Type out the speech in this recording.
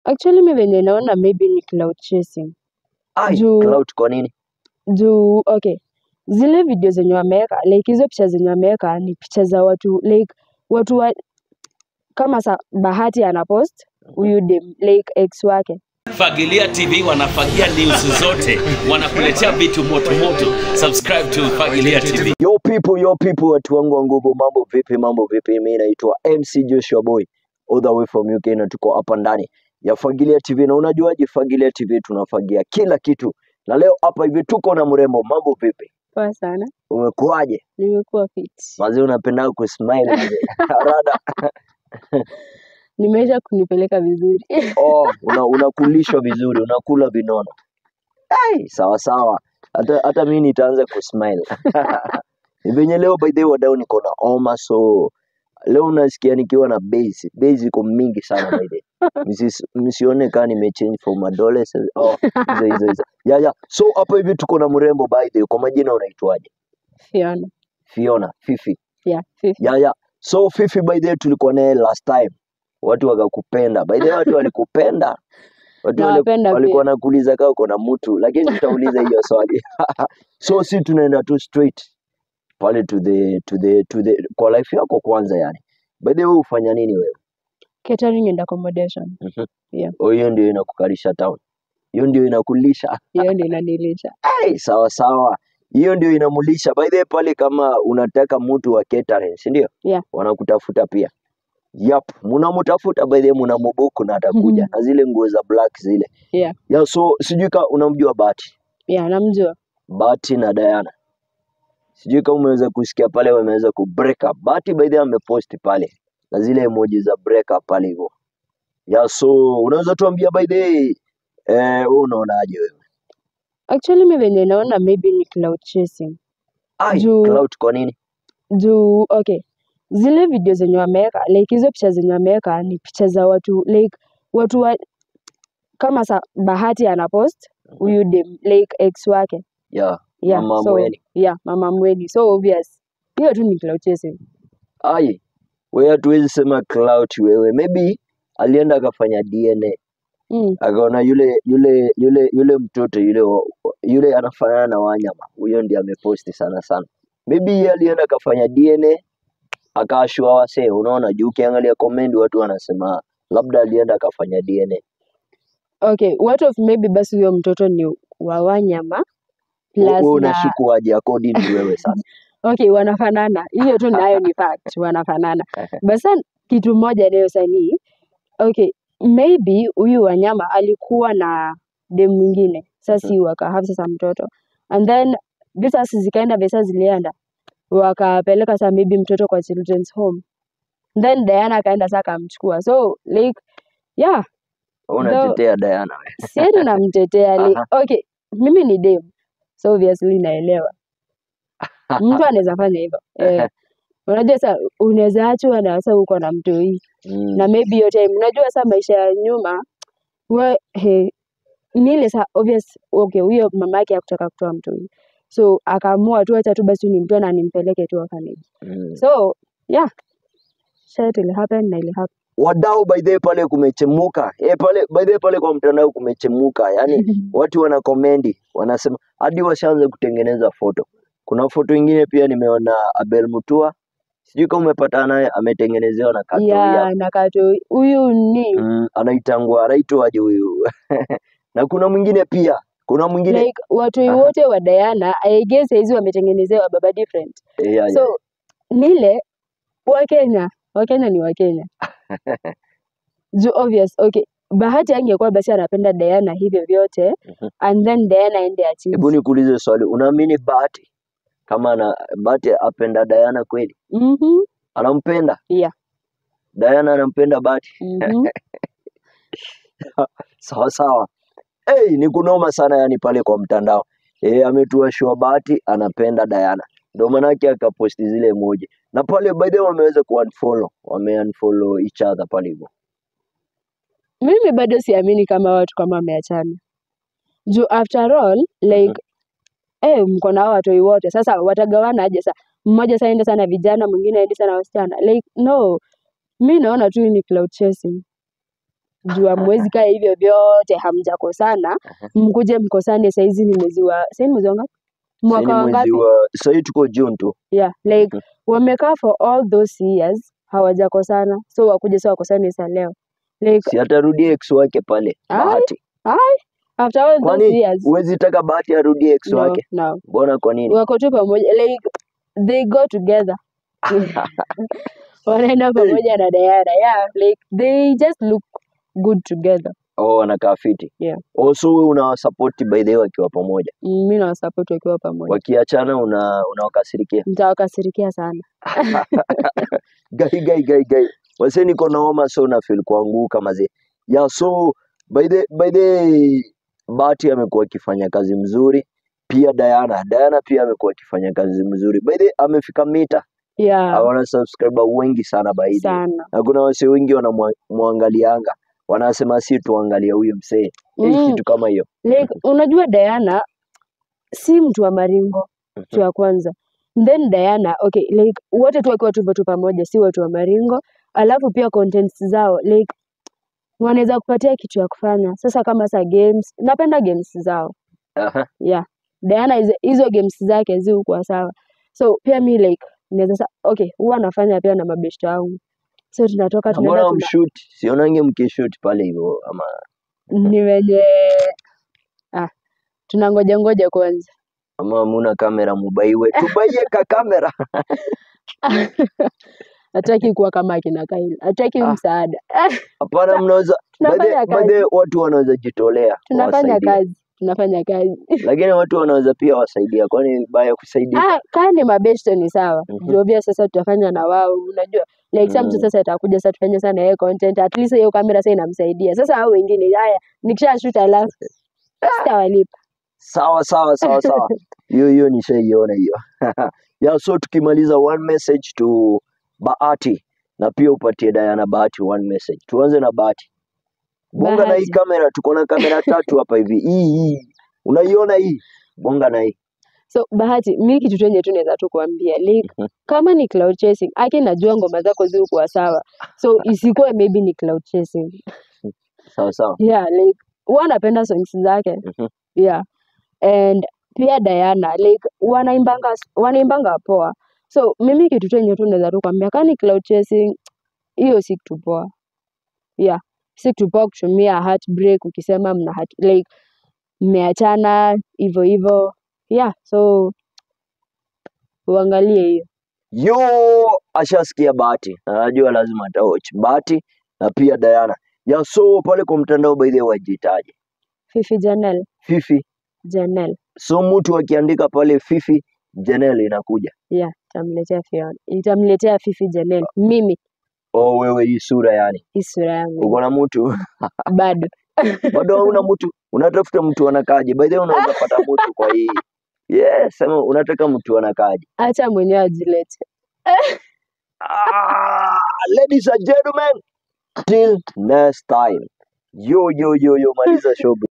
Actually mi venye naona maybe ni cloud chasing. Ai, Juu clout kwa nini? juu okay. Zile video zenye wameweka like hizo picha zenye wameweka ni picha za watu like watu wa, kama sa Bahati anapost huyu dem like ex wake. Fagilia TV wanafagia news zote, wanakuletea vitu moto moto. Subscribe to Fagilia TV. Yo people, yo people, watu wangu wa nguvu, mambo vipi? Mambo vipi? Mimi naitwa MC Joshua Boy all the way from UK na tuko hapa ndani ya Fagilia TV, na unajuaje Fagilia TV tunafagia kila kitu, na leo hapa hivi tuko na mrembo. Mambo vipi? Poa sana. Umekuaje? Nimekuwa fit. Mazee unapenda kusmile mazee. Rada. Nimeisha kunipeleka vizuri. Oh, una, unakulishwa vizuri, unakula vinono. Hey, sawa sawa. Hata hata mimi nitaanza kusmile. Ni venye leo by the way wadau niko na homa so leo unasikia nikiwa na base. Base iko mingi sana by the way. Msis- Msione kama nimechange from adolescent. Oh, hizo hizo hizo. Ya ya. So hapa hivi tuko na mrembo by the way. Kwa majina unaitwaje? Fiona. Fiona, Fifi. Yeah, Fifi. Ya ya. So Fifi by the way tulikuwa naye last time. Watu wakakupenda. By the way watu walikupenda. Watu wali- Nawapenda walikuwa pia. nakuuliza kama uko na mtu, lakini tutauliza hiyo swali. so si tunaenda tu straight pale to the to the to the kwa life yako kwanza yani. By the way ufanya nini wewe? Catering and accommodation. Mhm. Yeah. Oh, hiyo ndio inakukalisha town. Hiyo ndio inakulisha. Hiyo ndio inanilisha. Hey, sawa sawa. Hiyo ndio inamulisha. By the way pale kama unataka mtu wa catering, si ndio? Yeah. Wanakutafuta pia. Yep, mnamtafuta by the way mnamubuku na atakuja na zile nguo za black zile. Yeah. Yeah, so sijui kama unamjua Bahati. Yeah, namjua. Bahati na Diana. Sijui kama umeweza kusikia pale wameweza ku break up. Bahati by the way amepost pale na zile emoji za break up pale hivyo. Yeah, so unaweza tuambia by the way eh, wewe unaonaje wewe? Actually mi venye naona maybe ni cloud chasing. Ai, Juu clout kwa nini? juu okay. Zile video zenye wameweka like hizo picha zenye wameweka ni picha za watu like watu wa, kama sa Bahati anapost huyu dem like ex wake. Yeah, Yeah, mama so mweni. yeah, mama mweni. So obvious. Hiyo tu ni cloud chasing. Ai, wewe hatuwezi sema clout wewe. Maybe alienda akafanya DNA. Mm. Akaona yule yule yule yule mtoto yule wa- yule anafanana na wanyama. Huyo ndiye ameposti sana sana. Maybe yeye alienda akafanya DNA akaashua wasee. Unaona, juu ukiangalia comment watu wanasema labda alienda akafanya DNA. Okay, what of maybe basi huyo mtoto ni wa wanyama Wewe plus na unashuku aje according to wewe sasa? okay, wanafanana. Hiyo tu nayo ni fact, wanafanana. Basa kitu moja leo sanii, okay, maybe huyu wanyama alikuwa na dem mwingine, sasa si wakahave sasa mtoto and then visa zikaenda visa zilienda wakapeleka sasa maybe mtoto kwa children's home then Diana akaenda sasa akamchukua so like yeah Wewe though Unatetea Diana wewe. sieni namtetea like, Aha. okay mimi ni dem so obviously naelewa mtu anaweza fanya hivyo eh, unajua sasa unaweza achwa na sasa uko na mtoi Mm. na maybe hiyo time unajua sasa maisha ya nyuma we he, ni ile sa obvious okay huyo mama yake hakutaka kutoa mtoi so akaamua tu acha tu basi nimtoe na nimpeleke tu orphanage Mm. so yeah shit will happen na ili happen Wadau by the way pale kumechemuka. Eh, pale by the way pale kwa mtandao kumechemuka. Yaani watu wana komendi wanasema hadi washaanza kutengeneza foto. Kuna foto ingine pia nimeona Abel Mutua, sijui kama umepatana naye, ametengenezewa na katoi ya hapa na kato huyu ni mm, anaitangwa anaitwaje huyu na kuna mwingine pia, kuna mwingine like watoi aha, wote wa Diana I guess hizi wametengenezewa baba different eh, ya, ya. so nile Wakenya Wakenya ni Wakenya juu obvious okay Bahati angekuwa basi anapenda Diana hivyo vyote Mhm. and then Diana aende achinje Hebu nikuulize swali, unaamini Bahati kama ana Bahati apenda Diana kweli? mhm Anampenda yeah Diana, anampenda Bahati? mhm Sawa sawa. Hey, ni kunoma sana yani pale kwa mtandao. Eh, ametua shua Bahati anapenda Diana. Ndio manake akaposti zile emoji. Na pale by the way wameweza ku unfollow, wame unfollow each other pale hivyo. mimi bado siamini kama watu kama wameachana juu after all Mhm. like eh mko na hao watoi wote sasa watagawana aje sasa mmoja sasa aende sana vijana mwingine aende sana wasichana like no mi naona tu ni cloud chasing juu hamwezi kaa hivyo vyote hamjakosana mkuje mkosane saizi ni mwezi wa saizi mwezi wa ngapi mwaka Sasa wa ni mwezi ngapi wa sahii tuko June tu yeah like Mhm. wamekaa for all those years hawajakosana so wakuje sa wakosane sa leo like si atarudie ex wake pale Ai, Bahati after all those kwani years huwezi taka Bahati arudie ex no wake no mbona kwa nini wako tu pamoja like they go together wanaenda pamoja na Diana yeah like they just look good together oh wanakaa fiti Yeah. also wewe unawasapoti by the way wakiwa pamoja Mm, mi nawasapoti wakiwa pamoja wakiachana una unawakasirikia nitawakasirikia sana gai gai gai gai wase niko na homa so na feel kuanguka mazee yeah so by the by the Bahati amekuwa akifanya kazi mzuri pia Diana Diana pia amekuwa akifanya kazi mzuri by the amefika mita yeah wana subscriber wengi sana by the sana na kuna wase wengi wanamwangalianga wanasema si tuangalie huyu msee mm. mm. kitu kama hiyo like unajua Diana si mtu wa maringo kitu ya kwanza then Diana okay like wote tu wakiwa tupo tu pamoja si watu wa maringo alafu pia contents zao like wanaweza kupatia kitu ya kufanya sasa kama sa games napenda games zao Aha. yeah Diana hizo- hizo games zake zikuwa sawa so pia mi like naweza sa okay huwa nafanya pia na mabeshte wangu so tunatoka Na tunaenda mbona tuna mshoot sionange mkishoot pale hivyo ama ni wenye ah tunangoja ngoja kwanza ama muna kamera mubaiwe tubaiye ka kamera hataki kuwa kama akina Kaila hataki Ah. msaada hapana mnaweza tunafanya baadhi kazi watu wanaweza jitolea tunafanya kuwasaidia kazi tunafanya kazi lakini watu wanaweza pia wasaidia kwani baya kusaidia ah kaa ni mabeshte ni sawa Mhm. ndio pia sasa tutafanya na wao unajua like some mtu Mm. sasa itakuja sasa tufanye sana yeye content at least hiyo kamera sasa inamsaidia sasa hao wengine haya nikisha shoot alafu sitawalipa sawa sawa sawa sawa hiyo hiyo nishaiona hiyo ya so tukimaliza one message to Bahati na pia upatie Diana Bahati one message tuanze na Bahati bonga na hii Bahati. kamera tuko na kamera tatu hapa hivi hii hii unaiona hii bonga na hii so bahati mi kitu tu yenye tu naweza tu kuambia like Mhm. kama ni cloud chasing aki najua ngoma zako zikuwa sawa so isikuwe maybe ni cloud chasing sawa sawa yeah like huwa napenda songs zake Mhm. yeah and pia Diana like wanaimbanga wanaimbanga poa so mimi kitu tu yenye tu naweza tu kwambia kani cloud chasing hiyo si kitu poa yeah si kitu poa kutumia heartbreak ukisema mna heart, like mmeachana hivyo hivyo yeah so uangalie hiyo yo ashasikia Bahati anajua lazima atawatch Bahati na pia Diana ya so pale kwa mtandao by the way wajitaje Fifi Janel Fifi Janel so mtu akiandika pale Fifi Janelle inakuja yeah itamletea Fiona itamletea Fifi Janel mimi oh wewe hii sura yani hii sura yangu uko na mtu bado bado hauna mtu unatafuta mtu anakaje by the way unaweza pata mtu kwa hii yes sema unataka mtu anakaje acha mwenyewe ajilete ah, ladies and gentlemen till next time yo yo yo yo maliza show